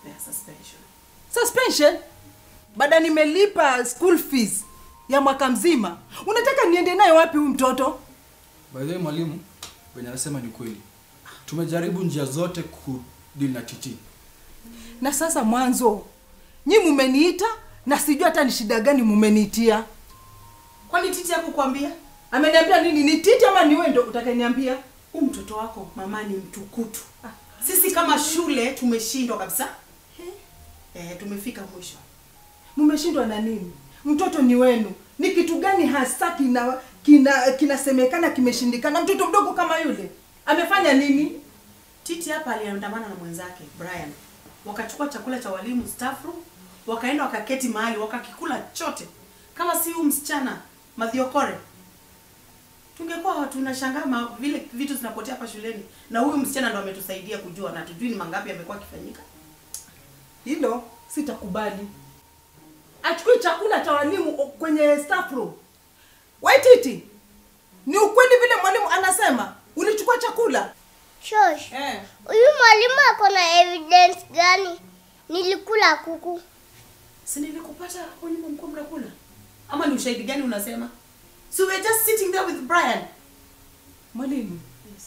ya suspension. suspension baada nimelipa school fees ya mwaka mzima unataka niende naye wapi huyu mtoto by the way mwalimu wenye anasema ni kweli tumejaribu njia zote kudili na titi na sasa mwanzo nyi mumeniita na sijui hata ni shida gani mumeniitia Kwani titi hakukwambia? ameniambia nini ni titi ama ni wewe ndo utakaniambia Huyu mtoto wako mama ni mtukutu. Sisi kama shule tumeshindwa kabisa. Eh, tumefika mwisho. mmeshindwa na nini mtoto ni wenu ni kitu gani hasa kina kina kinasemekana kimeshindikana mtoto mdogo kama yule amefanya nini Titi hapa aliandamana na mwenzake Brian, wakachukua chakula cha walimu staff room, wakaenda wakaketi mahali wakakikula chote. Kama si huyu msichana Mathiokore, tungekuwa tunashangaa ma- vile vitu zinapotea hapa shuleni, na huyu msichana ndo ametusaidia kujua, na tujui ni mangapi yamekuwa akifanyika. hilo sitakubali achukui chakula cha walimu kwenye staff room waititi ni ukweli vile mwalimu anasema ulichukua chakula Shosh, eh. huyu mwalimu ako na evidence gani? Nilikula kuku. Si nilikupata hapo nyuma mko mnakula, ama ni ushahidi gani unasema? So we're just sitting there with Brian. mwalimu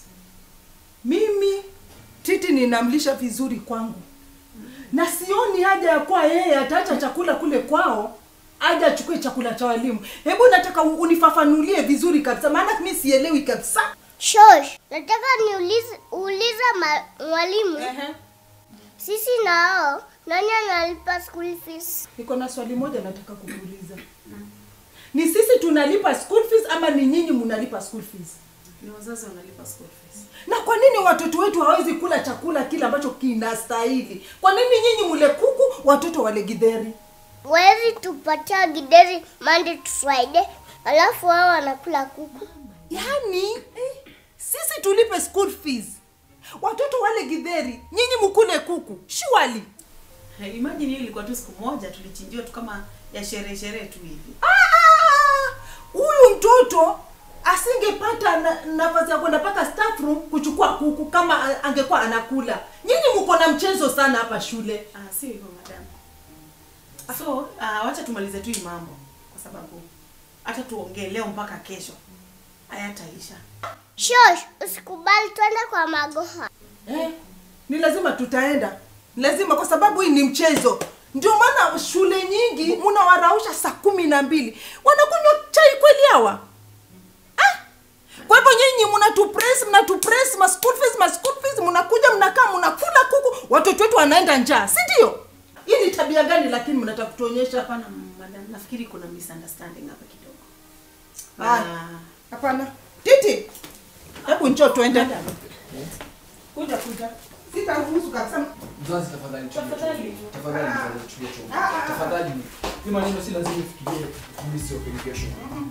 mimi titi ninamlisha vizuri kwangu na sioni haja ya kuwa yeye ataacha chakula kule kwao aje achukue chakula cha walimu hebu nataka u- unifafanulie vizuri kabisa maana mi sielewi kabisa Shosh, nataka niulize uulize ma- mwalimu, sisi na hao nani analipa school fees? niko na swali moja nataka kukuuliza ni sisi tunalipa school fees ama ni nyinyi mnalipa school fees Ni wazazi wanalipa school fees. na kwa nini watoto wetu hawezi kula chakula kile ambacho kinastahili kwa nini nyinyi mule kuku watoto wale gidheri Wezi tupatia gideri Monday to Friday, alafu wao wanakula kuku. yaani eh, sisi tulipe school fees watoto wale gidheri nyinyi mkule kuku shwali Hey, imagine hiyo ilikuwa tu siku moja tulichinjiwa tu kama ya sherehe sherehe tu hivi. Ah, huyu mtoto asingepata na- nafasi ya kwenda mpaka staff room kuchukua kuku kama a- angekuwa anakula nyinyi mko na mchezo sana hapa shule Ah, si hivyo madam. So, ah, wacha tumalize tu hii mambo kwa sababu hata tuongee leo mpaka kesho hayataisha. Shosh, usikubali twende kwa magoha. eh, ni lazima tutaenda lazima kwa sababu hii ni mchezo ndio maana shule nyingi mnawarausha saa kumi na mbili wanakunywa chai kweli hawa ah? kwa hivyo nyinyi mnatupress mnatupress ma school fees ma school fees mnakuja mnakaa mnakula kuku watoto wetu wanaenda njaa si ndio hii ni tabia gani lakini mnataka kutuonyesha Hapana madam, nafikiri kuna misunderstanding hapa kidogo. Ah. Ah, hapana titi hebu njoo tuende madam, kuja kuja sitaruhusu kabisa mzazi tafadhali chukua Tafadhali. chombo. tafadhali mzazi chukua chombo. tafadhali hii maneno si lazima ifikirie mimi sio education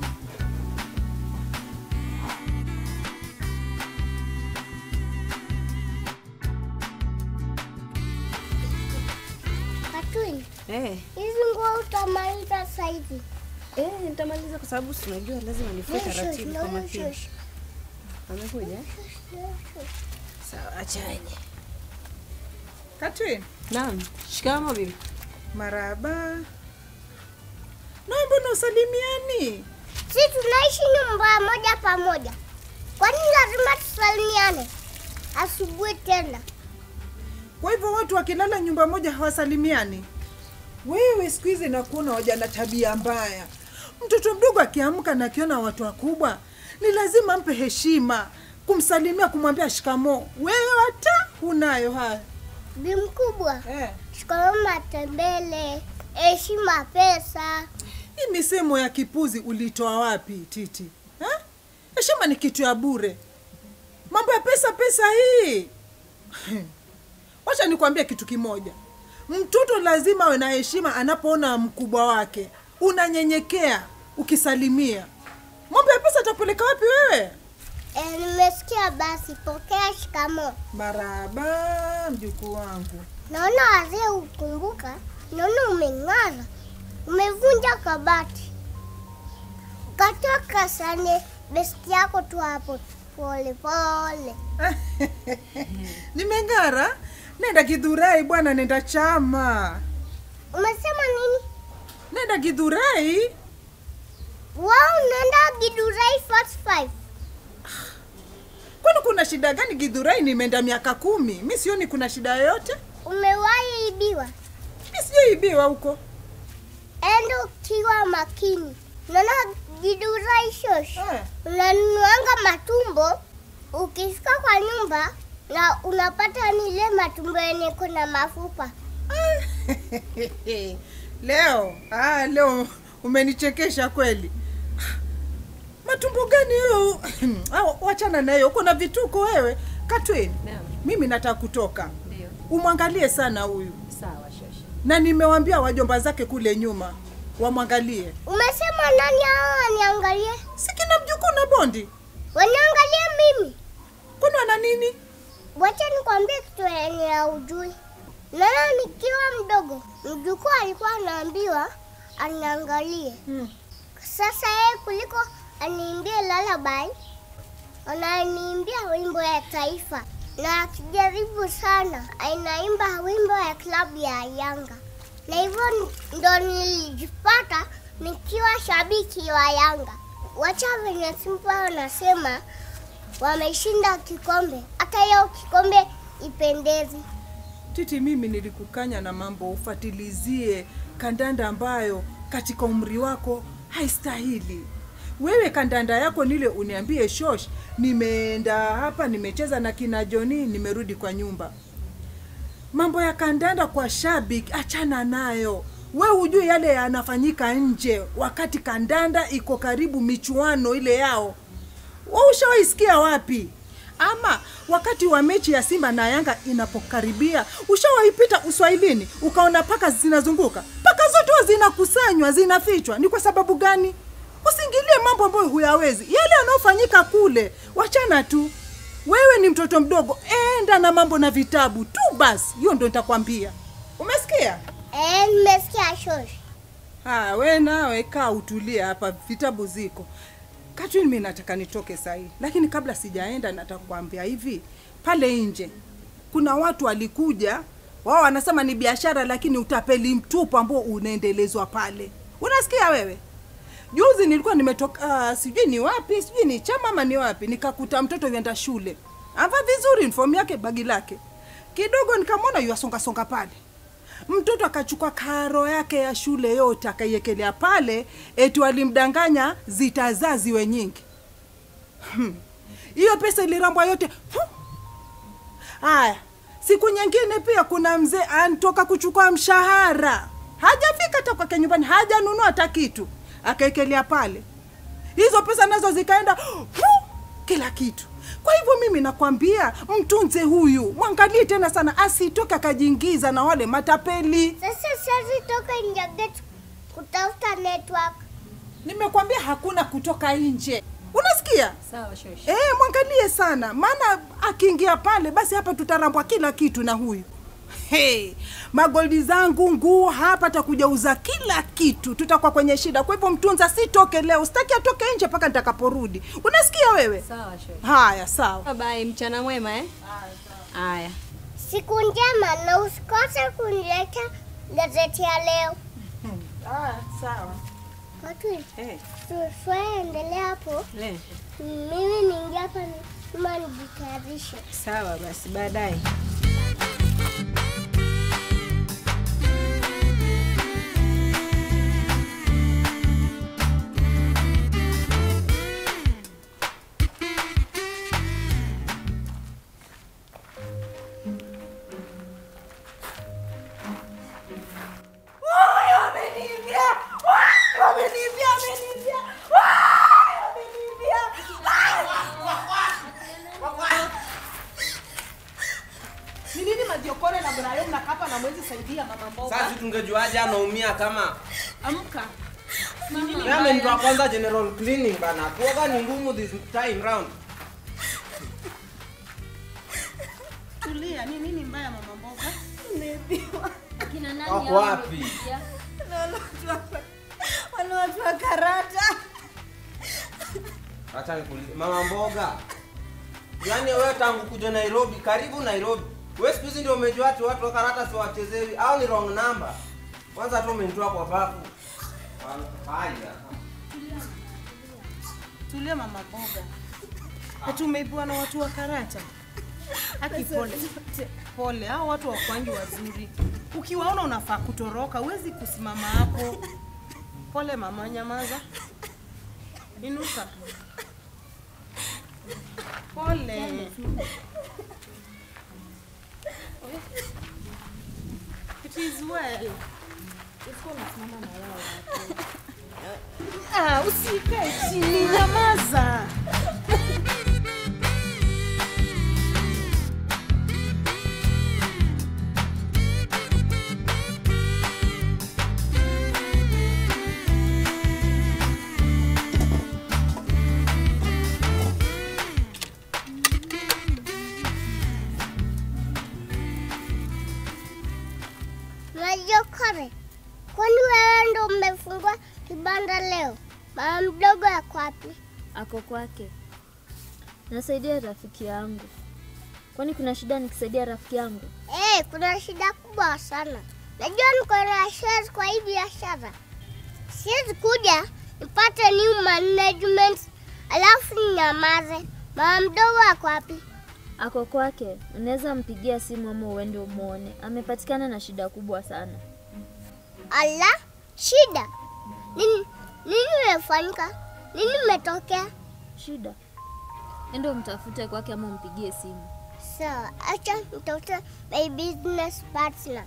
Katwin, Eh, hizi nguo utamaliza saizi. eh, nitamaliza kwa sababu si unajua lazima nifue Shosh, taratibu kwa no, makini. shosh, Amekuja? eh? shosh. Sawa, achaje. katrin Naam, shikamo bibi. maraba na mbona usalimiani Si tunaishi nyumba moja pamoja, kwani lazima tusalimiane asubuhi tena? kwa hivyo watu wakilala nyumba moja hawasalimiani wewe siku hizi nakuona waja na tabia mbaya mtoto mdogo akiamka na akiona watu wakubwa ni lazima mpe heshima kumsalimia kumwambia shikamo wewe hata hunayo haya Bi mkubwa, eh. shikamoo matembele, heshima pesa. hii misemo ya kipuzi ulitoa wapi titi Eh? heshima ni kitu ya bure mambo ya pesa pesa hii wacha nikwambie kitu kimoja mtoto lazima awe na heshima anapoona mkubwa wake unanyenyekea ukisalimia mambo ya pesa atapeleka wapi wewe E, nimesikia basi, pokea shikamoo. maraba mjukuu wangu Naona wazee ukumbuka, naona umeng'ara, umevunja kabati, ukatoka sane besti yako tu hapo pole pole. nimeng'ara nenda Githurai bwana, nenda chama, Umesema nini? nenda Githurai. Wao unaenda Gidurai Fast Five. Kwani kuna shida gani Githurai? Nimeenda miaka kumi, mi sioni kuna shida yoyote. Umewahi ibiwa? Mi sijaibiwa huko. Enda ukiwa makini. Unaona Gidurai shosh. Eh. Unanunuanga matumbo, ukifika kwa nyumba na unapata ni ile matumbo yenye kuna mafupa. leo ah, leo umenichekesha kweli. Matumbo gani hiyo? Ah, Wachana nayo, uko na vituko wewe. Katwin, Naam. mimi nataka kutoka, Ndio. umwangalie sana huyu, Sawa shosha. na nimewambia wajomba zake kule nyuma wamwangalie. Umesema nani hao waniangalie? Si kina mjukuu na Bondi, Waniangalie mimi. kwani wana nini? Wacha nikwambie kitu yenye haujui. Naona nikiwa mdogo, mjukuu alikuwa anaambiwa aniangalie. Hmm. Sasa yeye kuliko aniimbie lullaby, ananiimbia wimbo ya taifa, na akijaribu sana anaimba wimbo ya klabu ya Yanga, na hivyo ndo nilijipata nikiwa shabiki wa Yanga. Wacha venye Simba wanasema wameshinda kikombe, hata hiyo kikombe ipendezi. Titi, mimi nilikukanya na mambo ufatilizie kandanda ambayo katika umri wako haistahili. Wewe kandanda yako nile uniambie shosh, nimeenda hapa nimecheza na kina Joni, nimerudi kwa nyumba. Mambo ya kandanda kwa shabiki, achana nayo. We hujui yale yanafanyika nje wakati kandanda iko karibu michuano ile yao. Wewe ushawaisikia wapi? Ama wakati wa mechi ya Simba na Yanga inapokaribia, ushawaipita Uswahilini ukaona paka zinazunguka? Paka zote huwa zinakusanywa, zinafichwa. Ni kwa sababu gani? Usiingilie mambo ambayo huyawezi. Yale yanayofanyika kule, wachana tu. Wewe ni mtoto mdogo, enda na mambo na vitabu tu basi. Hiyo ndo nitakwambia. Umesikia? Eh, nimesikia shosh. Haya, we nawe kaa utulie hapa, vitabu ziko. Katrin, mimi nataka nitoke sahii, lakini kabla sijaenda, nataka kuambia hivi, pale nje kuna watu walikuja, wao wanasema ni biashara, lakini utapeli mtupu ambao unaendelezwa pale. Unasikia wewe? Juzi nilikuwa nimetoka uh, sijui ni wapi, sijui ni chama ama ni wapi, nikakuta mtoto yuenda shule, ava vizuri, uniform yake, bagi lake, kidogo nikamwona yuasonga songa pale mtoto akachukua karo yake ya shule yote akaiekelea pale, eti walimdanganya zitazaa ziwe nyingi. Hmm. Hiyo pesa ilirambwa yote. Huh. Haya, siku nyingine pia kuna mzee antoka kuchukua mshahara, hajafika hata kwake nyumbani, hajanunua hata kitu, akaekelea pale. Hizo pesa nazo zikaenda huh, kila kitu. Kwa hivyo mimi nakwambia mtunze huyu, mwangalie tena sana, asitoke akajiingiza na wale matapeli. Sasa siwezi toka nje ya gate kutafuta network. Nimekwambia hakuna kutoka nje, unasikia? Sawa shosha. Eh, mwangalie sana, maana akiingia pale basi hapa tutarambwa kila kitu na huyu. Hey, magoldi zangu nguo hapa takuja uza kila kitu, tutakuwa kwenye shida. Kwa hivyo mtunza, sitoke leo, sitaki atoke nje mpaka nitakaporudi. Unasikia wewe? Sawa shosha. Haya, sawa. Bye, mchana mwema eh? Haya. Siku njema na usikose kuniletea gazeti ya leo. Ah, sawa. Watu Eh. tuendelea hapo. Le. Mimi niingia hapa nyuma nijitayarishe. Sawa basi baadaye. Ni nini Madiokore na Brian na kapa na mwezi saidia mama mboga? Sasa tungejuaje anaumia kama Amka. Yeye amenitoa kwanza general cleaning bana. Kuoga ni ngumu this time round. Tulia, ni nini mbaya mama mboga? Wako wapi? Wale watu wa karata. Acha nikuulize. Mama mboga. Yaani wewe tangu kuja Nairobi, karibu Nairobi. Wewe siku hizi ndio umejua ati watu wa karata si wachezewi au ni wrong number. Kwanza tu umenitoa kwa bafu. Haya. Tulia mama boga. Ati umeibiwa na watu wa karata. Haki pole. Pole, hao watu wakwangi wazuri. Ukiwaona unafaa kutoroka, huwezi kusimama hapo. Pole mama, nyamaza. Inuka. Pole. It is well. Ah, usikae chini, nyamaza. Majokore, kwani wewe ndo umefungua kibanda leo? Mama mdogo yako wapi? Ako kwake. Nasaidia rafiki yangu. Kwani kuna shida nikisaidia rafiki yangu? Eh, kuna shida kubwa sana. Najua niko na shares kwa hii biashara. Siwezi kuja nipate new management alafu ninyamaze. Mama mdogo ako wapi? Ako kwake. Unaweza mpigia simu ama uende umwone. Amepatikana na shida kubwa sana. Ala, shida nini? Nini imefanyika? Nini imetokea? Shida? Ende umtafute kwake ama umpigie simu. Sawa, acha nitafute my business partner.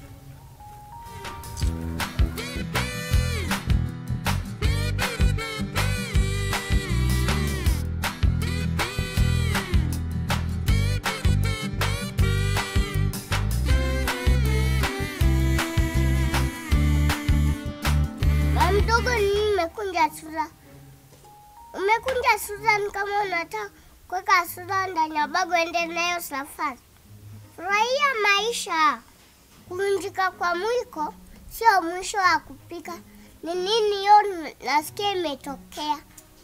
Mama mdogo, nini umekunja sura? Umekunja sura ni kama unataka kuweka sura ndani ya bago ende nayo safari. Furahia maisha. Kuvunjika kwa mwiko sio mwisho wa kupika. Ni nini hiyo nasikia imetokea?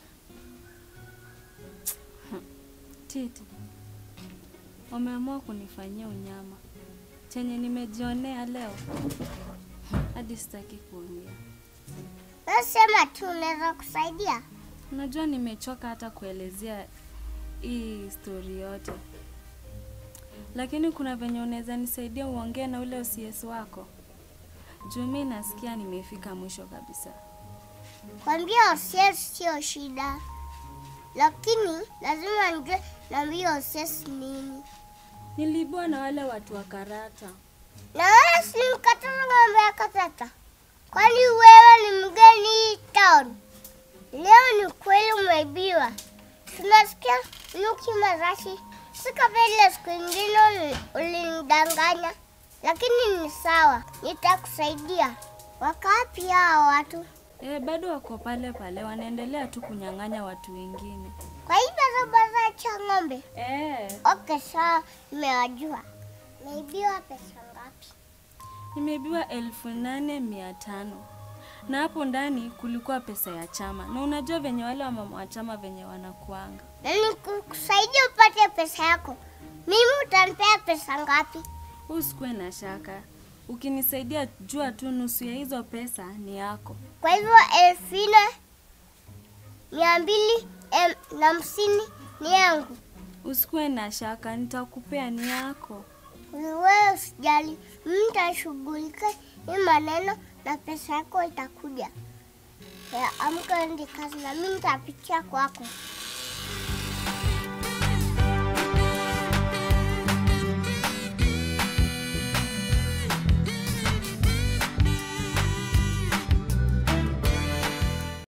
Titi, wameamua kunifanyia unyama chenye nimejionea leo, hadi sitaki kuongea. Wewe sema tu unaweza kusaidia. Unajua nimechoka hata kuelezea hii stori yote, lakini kuna venye unaweza nisaidia uongee na ule OCS wako juu mi nasikia nimefika mwisho kabisa. Kwambia OCS sio shida, lakini lazima nijue naambia OCS nini. Niliibua na wale watu wa karata. Na wewe si mkatana ng'ombe ya katata? Kwani wewe ni mgeni hii town? Leo ni kweli umeibiwa. Tunasikia nuki marashi. Si kama ile siku ingine uli- ulinidanganya, lakini ni sawa, nitakusaidia. Wakapi hao watu? E, bado wako pale pale, wanaendelea tu kunyang'anya watu wengine. Kwa hii barabara cha ng'ombe? E, Okay, sawa, nimewajua. Umeibiwa pesa ngapi? nimeibiwa elfu nane mia tano na hapo ndani kulikuwa pesa ya chama, na unajua venye wale wamama wa chama venye wanakuanga. Na nikusaidia upate pesa yako. Mimi utanipea pesa ngapi? Usikuwe na shaka, ukinisaidia jua tu nusu ya hizo pesa ni yako. Kwa hivyo elfu nne mia mbili em, na hamsini ni yangu. Usikuwe na shaka, nitakupea ni yako. Wewe usijali, mimi nitashughulika hii maneno na pesa yako itakuja. Ya, amka ende kazi na mimi nitapitia kwako.